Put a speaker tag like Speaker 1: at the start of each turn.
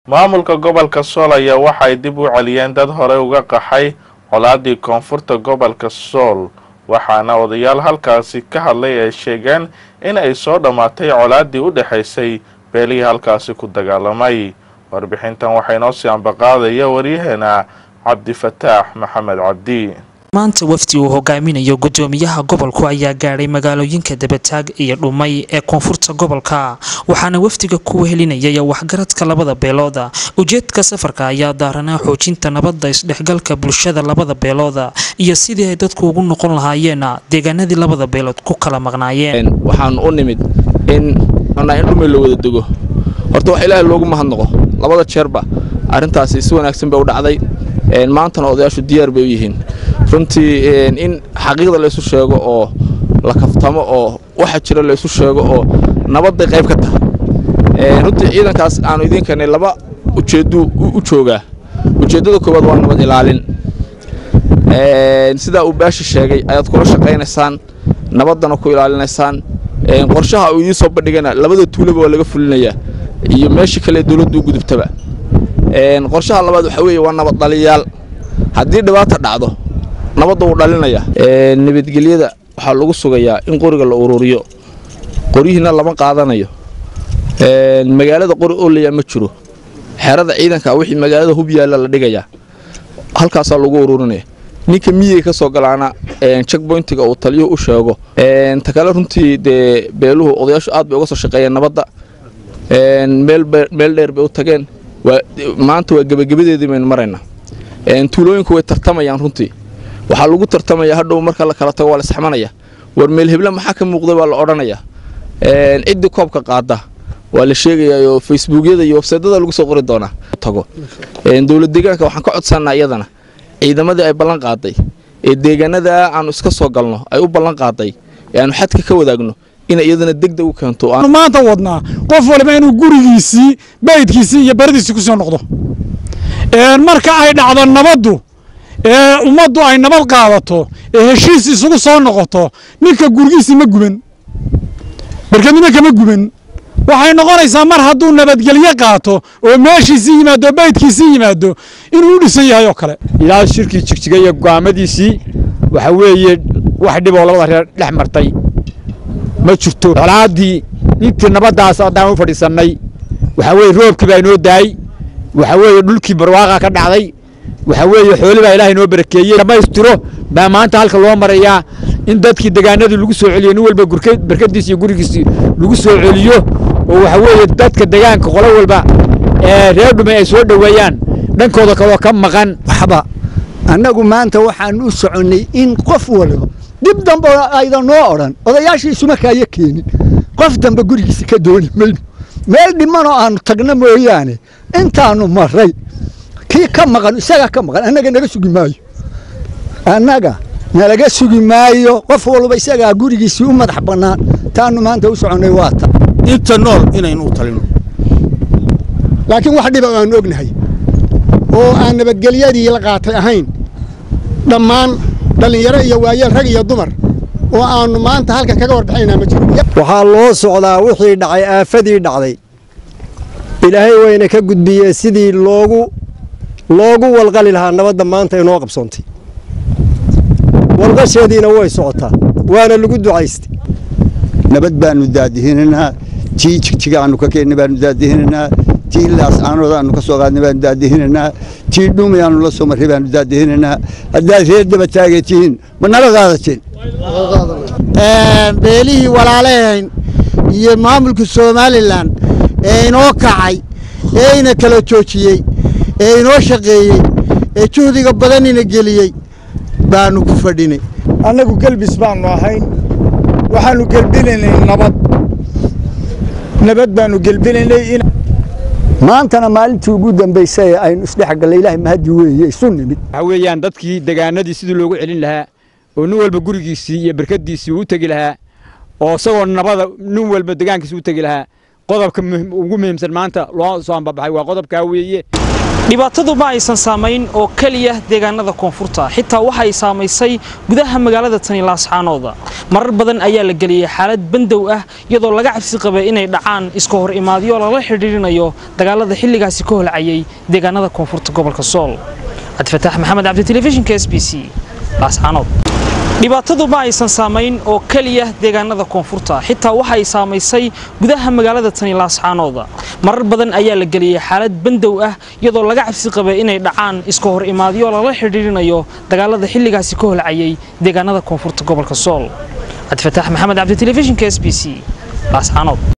Speaker 1: maamulka gobolka sool ayaa waxay dib u celiyeen dad horey uga qaxay colaadii koonfurta gobolka sool waxaana odayaal halkaasi ka hadlay ay sheegeen in ay soo dhammaatay colaadii u dhexaysay beelihii halkaasi ku dagaalamay warbixintan waxaa inoo sii ambaqaadaya waryaheena cabdifataax maxamed cabdi
Speaker 2: maanta wafdi uu hogaaminayo gudoomiyaha gobolku ayaa gaadhay magaalooyinka dabataag iyo dhumay ee koonfurta gobolka waxaana wafdiga ku wehelinayay waxgaradka labada beelooda ujeedka safarka ayaa daaranaa xoojinta nabadda isdhexgalka bulshada labada beelooda iyo sidii ay dadku ugu noqon lahaayeen deegaanadii labada beelood ku kala maqnaayeen
Speaker 3: waxaan u nimid in in dhumay la wada dego horta wax ilaahay loogu mahadnaqo labada jeerba arrintaasi si wanaagsan bay u dhacday maantana odayaashu diyaar bay u yihiin runtii in xaqiiqda laysu sheego oo la kaftamo oo waxa jira laysu sheego oo nabadday qayb ka tahay runtii ciidankaas aanu idiin keenay laba ujeedduu u joogaa ujeeddada koowaad waa nabad ilaalin sidaa uu baashi sheegay ayaad kula shaqaynaysaan nabaddana ku ilaalinaysaan qorshaha uu idiin soo bandhigana labada tuulaba waa laga fulinayaa iyo meeshii kale dowladdu u gudubtaba qorshaha labaad waxaa weeye waa nabad dhaliyaal haddii dhibaata dhacdo nabadda wuu dhalinaya nabadgelyada waxaa lagu sugayaa in qoriga la ururiyo qoryihiina lama qaadanayo magaalada qori oolaya ma jiro xerada ciidanka wixii magaalada hub yaalla la dhigayaa halkaasaa lagu ururinaya ninka miyey ka soo galaana checkboyntiga uu taliyuhu u sheego ta kale runtii dee beeluhu odayaashu aad bay uga soo shaqeeyeen nabadda meel dheer bay u tageen maanta waa gebagabadeedii baynu maraynaa tuulooyinku way tartamayaan runtii waxaa lagu tartamaya hadhow marka la kala tago waa la isxamanaya war meel heble maxaa ka muuqday baa la odhanayaa ciddii koobka qaada waa la sheegayaa oo facebookyada iyo websaydyada lagu soo qori doonaa tago dowlad deegaanka waxaan ka codsanaa iyadana ciidamadii ay ballan qaaday ee deegaanada aanu iska soo galno ay u ballan qaaday ee aanu xadka ka wadaagno inay iyadana degdeg u keento
Speaker 4: maanta wadnaa qof waliba inuu gurigiisii baydkiisii iyo baradiisii ku soo noqdo marka ay dhacdo nabaddu ee ummaddu ay nabad qaadato ee heshiis isugu soo noqoto ninka gurigiisii ma guban barkadnimo kama guban waxay noqonaysaa mar hadduu nabadgelyo qaato oo meeshiisii yimaado baydkiisii yimaado inuu u dhisan yahay oo kale
Speaker 5: ilaa shirkii jigjiga iyo go'aamadiisii waxa weeye wax dhiboo labada reer dhex martay ma jirto colaaddii intii nabaddaas haddaan u fadhiisannay waxaa weeye roobkii baa inoo daayey waxaa weeye dhulkii barwaaqa ka dhacday waxaa weeye xooli baa ilaahay noo barakeeyey dhammaystiro baa maanta halka loo marayaa in dadkii degaanadii lagu soo celiyo nin walba barkadiisi iyo gurigiisii lagu soo celiyo oo waxaa weeye dadka degaanka qolo walba ee reer dhumay ay soo dhoweeyaan dhankooda kaloo ka maqan
Speaker 6: waxba annagu maanta waxaan u soconnay in qof waliba dib dambe aydan noo odhan odayaashiisuma kaayo keenin qof dambe gurigiisa ka dooni mayno meel dhimanoo aannu tagno mooyaane intaannu marray kii ka maqan isagaa ka maqan annaga naga sugi maayo annaga nalaga sugi maayo qof walba isagaa gurigiisii u madax bannaan taannu maanta u soconnay waa ta
Speaker 7: inta nool inaynu u talino
Speaker 8: laakiin wax dhiba aanu ognahay oo aan nabadgelyadii la qaatay ahayn dhammaan dhallinyaro iyo waayeel rag iyo dumar oo aannu maanta halkan kaga warbixinaynaa ma jiro
Speaker 9: waxaa loo socdaa wixii dhacay aafadii dhacday ilaahay wayna ka gudbiyee sidii loogu loogu walqali lahaa nabadda maanta inoo qabsoontay walqasheediina way socotaa waana lagu ducaystay
Speaker 10: nabad baannu daadihinaynaa tii jigjiga aannu ka keennay baannu daadihinaynaa tii laas caanooda aannu ka soo qaadnay baannu daadihinaynaa tii dhumi aannu la soo marray baannu daadihinaynaa haddaad reer daba taagay tihiin ma nala qaadateen
Speaker 11: beelihii walaalahayn iyo maamulka somalilan ee inoo kacay ee ina kala joojiyey ee inoo shaqeeyey ee juhdiga badanina geliyey baannu ku fadhinay
Speaker 4: annagu gelbis baannu ahayn waxaannu gelbinaynay nabad nabad baannu gelbinaynay
Speaker 6: maantana maalintii ugu dambaysay ee aynu isdhexgallay ilaahay mahaddi weeye isu nimid
Speaker 5: waxaa weeyaan dadkii degaanadii sidii loogu celin lahaa oo nin walba gurigiisii iyo barkadiisii uu u tegi lahaa oo isagoo nabada nin walba degaankiisi u tegi lahaa qodobka ugu muhiimsan maanta loo soo ambabaxay waa qodobkaa weeye
Speaker 2: dhibaatadu ma aysan saamayn oo keliya deegaanada koonfurta xitaa waxa ay saamaysay gudaha magaalada tani laascaanooda marar badan ayaa la geliyey xaalad bandow ah iyadoo laga cabsi qabay inay dhacaan iska hor imaadyo lala xidhiirinayo dagaalada xilligaasi ka holcayay deegaanada koonfurta gobolka sool cabdifataax maxamed cabdi telefishinka s b c laascaanood dhibaatadu ma aysan saamayn oo keliya deegaanada koonfurta xitaa waxa ay saamaysay gudaha magaalada tani laascaanooda marar badan ayaa la geliyey xaalad bandow ah iyadoo laga cabsi qabay inay dhacaan iska hor imaadyo lala xidhiirinayo dagaalada xilligaasi ka holcayay deegaanada koonfurta gobolka sool cabdifataax maxamed cabdi telefishinka s b c laascaanood